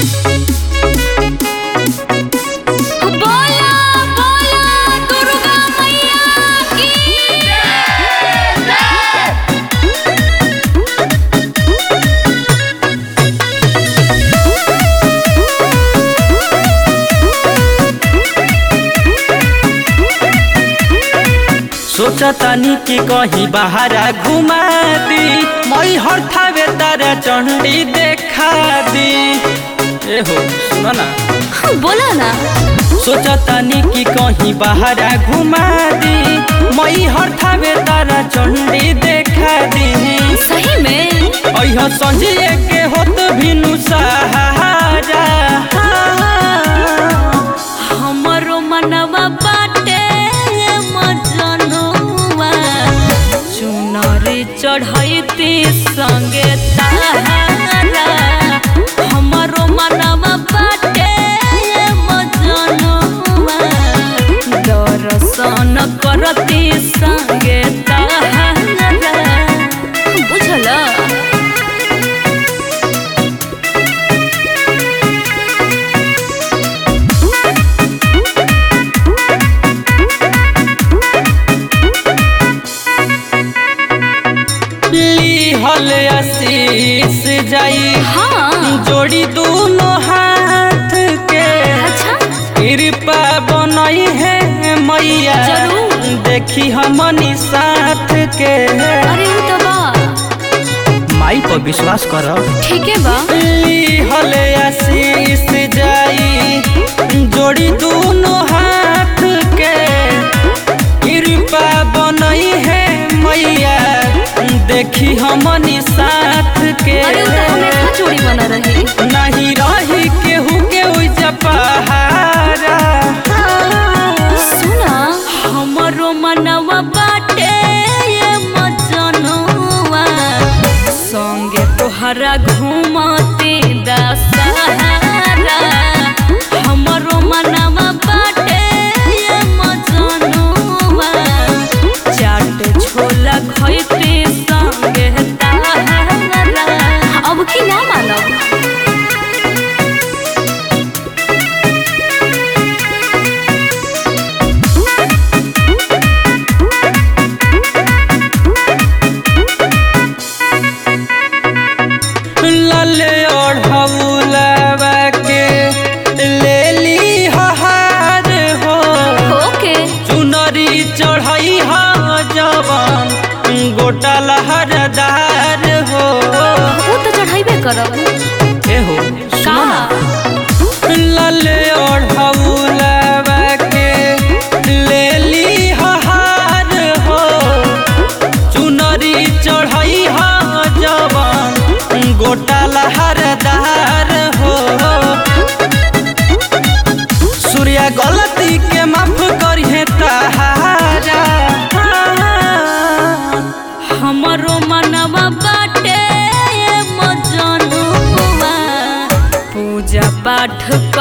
बोला बोला दुर्गा मैया की सोचतानी कि कहीं बाहरा घुमा दी मई हर थावे तारा चंडी देखा दी ए हो सुनो ना बोला ना सोचतानी कि कहीं बाहरा घुमा दी मई हर थावे तारा चंडी देखा दी सही में अह संजिए के होत भिनु सहारा हमरो मनवा बाटे मजनुआ चुनरी चढ़ैती संगे तारा हमरो मनवा बाटे मजनुआ दर्शन करती संगे तारा बुझला लीहल आशीष जाई हाँ जोड़ी दोनों हाथ के अच्छा कृपा बनई है मैया जरूर। देखी हमनी साथ के अरे उ तो बा माई पर विश्वास कर ठीक है बा लीहल आशीष जाई जोड़ी दोनों हाथ के कृपा बनई है मैया देखी हमनी साथ के अरे उ तो हमेशा चोरी बना रही नहीं रही केहू के उइजा पहारा सुना हमरो मनवा बाटे ये मजनुआ संगे तोहरा घूमते दशहरा हमरो मनवा बाटे ये मजनुआ चाट छोला खैते संगे तारा अब की ना मानब लले ओढ़ौलवा के ले ली हार हो ओके चुनरी चढ़ई हा जवान गोटा लहरदार हो वो तो चढ़ाइबे करब ए हो का सुनो ना लले ओढ़ौलवा के ले ली हार हो चुनरी चढ़ई हा जवान गोटा लहरदार हो सूर्या गलती के माफ करिहे तहारा हमरो मनवा बाटे ये मजनुआ पूजा पाठ